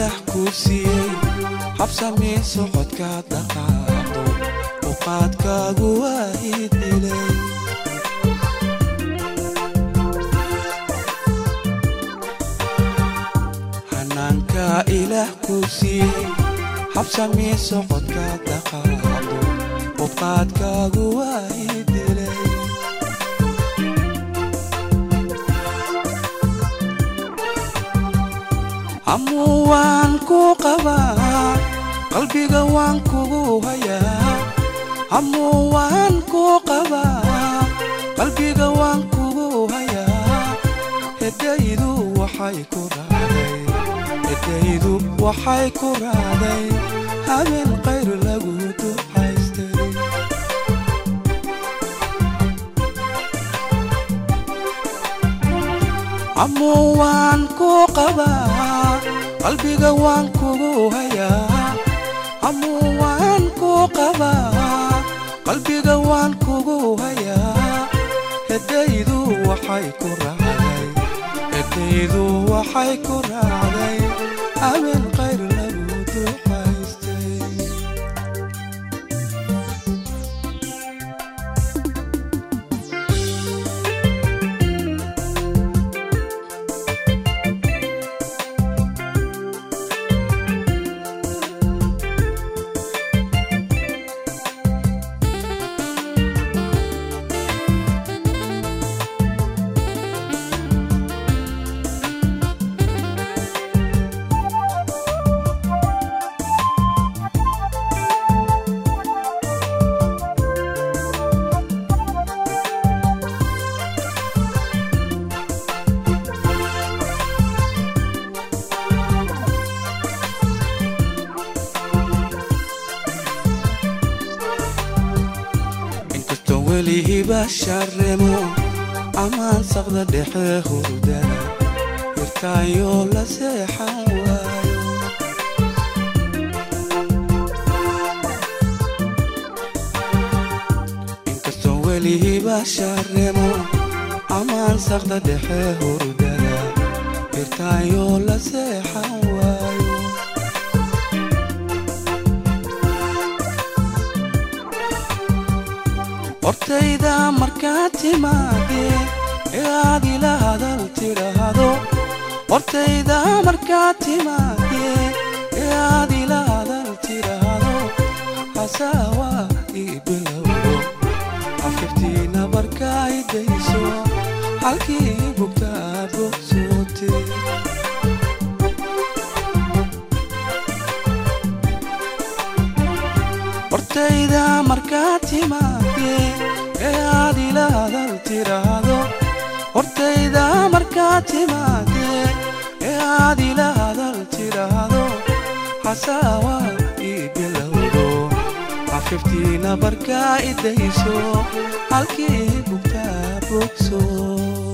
ilaah kuu siiyey habsamii socodka dhaqaaqdo uqaadkaagu waa ii dilay hanaanka ilaah kuu siiyey habsamii socodka dhaqaaqdo uqaadkaagu waa ii dilay amuu waan ku qabaa qalbiga waan kugu hayaa amuu waan ku qabaa qalbiga waan kugu hayaa hedaydu waxay ku raacday hedaydu waxay ku raacday habeen qayr lagu ducaystay amuu waan ku qabaa qalbiga waan kugu hayaa amuu waan ku qabaa qalbiga waan kugu hayaa hedaydu waxay ku raacday hedaydu waxay ku raacday habeen qayr lagu ducaystay inkastoo welihiba sharremo amaan saqda dhexe hurdana hirtaayoo la seexan waayo inkastoo welihiba sharremo amaan saqda dhexe hurdana hirtaayoo la seexan waayo hortayda markaad timaadee ee aad ila hadal tidhaahdo hortayda markaad timaadee ee aad ila hadal tidhaahdo hasaawa ii bilowdo afkaftiina markaa idayso halkii bugtaa bogsootee hortayda markaad timaadee ee aad ila hadal tidhaahdo hortayda markaad timaadee ee aad ila hadal tidhaahdo hasaawa ii bilowdo afiftiina markaa idayso halkii bugtaa bogso